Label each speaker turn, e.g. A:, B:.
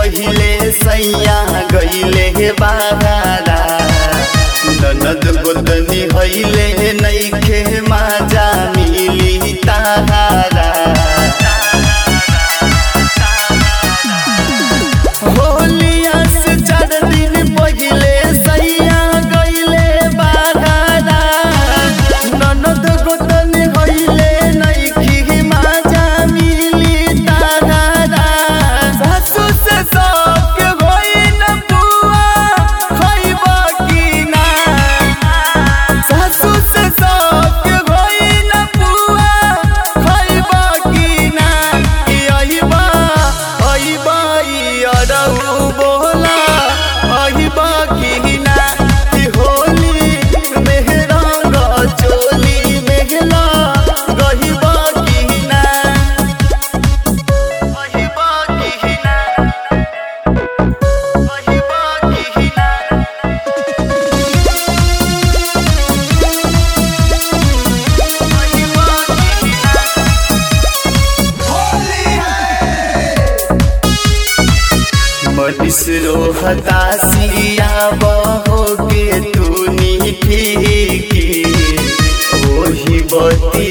A: पहिले सैया गईले बागारा ननद गोतनी हईले नईखे माजा मिली ताहारा होलिया से चार दिन पहिले सैया गईले बागारा ननद गोतनी हईले नईखे माजा मिली ताहारा सासु से सबके होई न बुआ खइबा की ना सासु से सबके होई न बुआ खइबा की ना कि अइबा अइबा ई अरऊ बोला अइबा की ना कि होली मेहरंग चोली मेहला गहिबा की ना अइबा की ना अइबा की ना मनीष रोहता सिया बहो के तूनी फीकी ओही बती